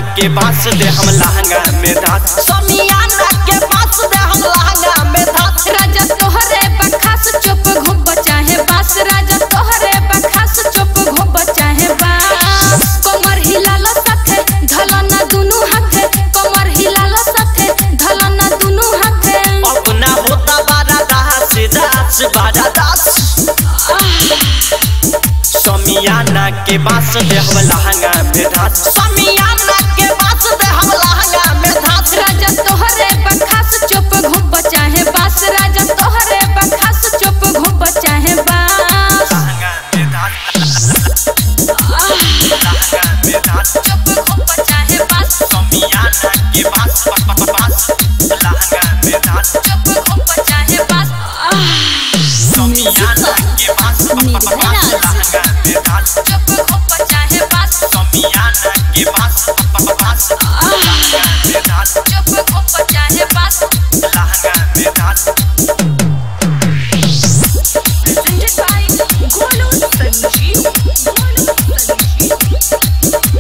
के बांस दे हम लहंगा में धात समियाना के बांस दे हम लहंगा में धात राजा तोहरे बखास चुप घुब चाहे बास राजा तोहरे बखास चुप घुब चाहे बास कमर हिलाल साथे धलना दुनु हाथे कमर हिलाल साथे धलना दुनु हाथे अपना होता बारा दास दास बारा दास समियाना के बांस दे हम लहंगा में धात समियाना के बांस दे हम लहंगा में धात राजा तोहरे बखास चुप घुब चाहे बास राजा तोहरे बखास चुप घुब चाहे बास लहंगा में धात लहंगा में धात चुप घुब चाहे बास समियाना के बांस बांस लहंगा में धात चुप घुब चाहे बास समियाना के बांस लहंगा में धात चुप घुब चाहे बास समियाना के बांस बांस लहंगा में धात चुप घुब चाहे बास लहंगा में धात presented by Golu Sanjeev. Golu Sanjeev.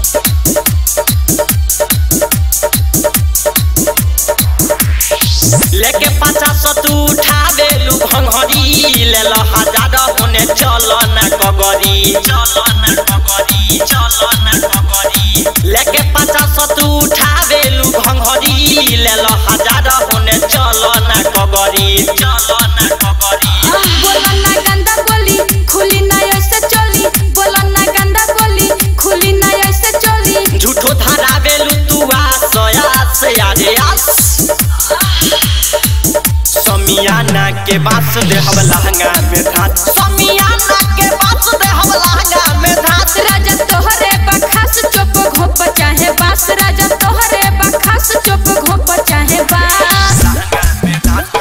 लेके पचास तू उठावे लू भंगरी ले लो हजार होने चलो न कगरी चलो न कगरी चलो न कगरी लेके पचास तू उठावे लू भंगरी ले लो हजार होने चलो न कगरी चलो न कगरी बोला ना गंदा बोली खुली ना ऐसे चली बोला ना गंदा बोली खुली ना ऐसे चली झूठो धरावे लू तू आस आस यारे आस समियाना के बास दे हम लहंगा में धात समियाना के बास दे हम लहंगा में धात राजा तोहरे बखास चुप घोप चाहे बास राजा तोहरे बखास चुप घोप चाहे बास लहंगा में धात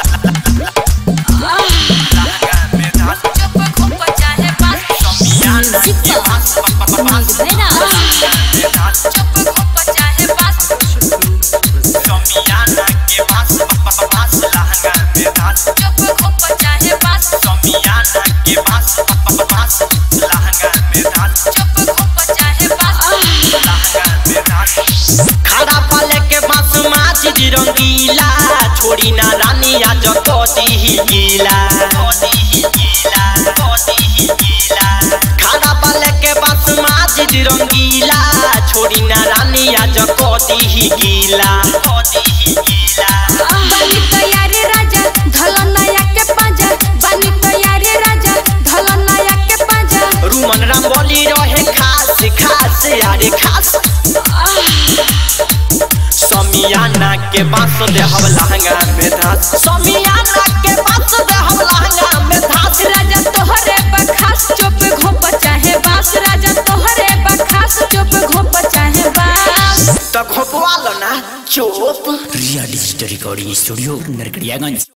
लहंगा में धात चुप घोप चाहे बास समियाना के बास बास लहंगा में धात चुप घोप चाहे बास समियाना के बास बास लहंगा में धात चुप घोप चाहे बास समियाना के बास बास लहंगा में धात चुप घोप चाहे बास लहंगा में धात खड़ा पाले के बास माची दी रंगीला छोड़ी ना रानी आज कोती ही गीला कोती ही गीला कोती ही गीला खड़ा पाले के बास माची दी रंगीला छोड़ी ना रानी आज कोती ही गीला कोती ही गीला बनी तैयारी राजा धल नया के पाजा बनी तैयारी राजा धल नया के पाजा रूमन राम बोली रहे खास खास अरे खास समियाना के बास दे हम लहंगा में धास समियाना के बास दे हम लहंगा में धास राजा तोहरे बखास चुप घोप चाहे बास राजा तोहरे बखास चुप घोप चाहे बास तो खोपवा लो ना चुप real digital recording studio Narkatiaganj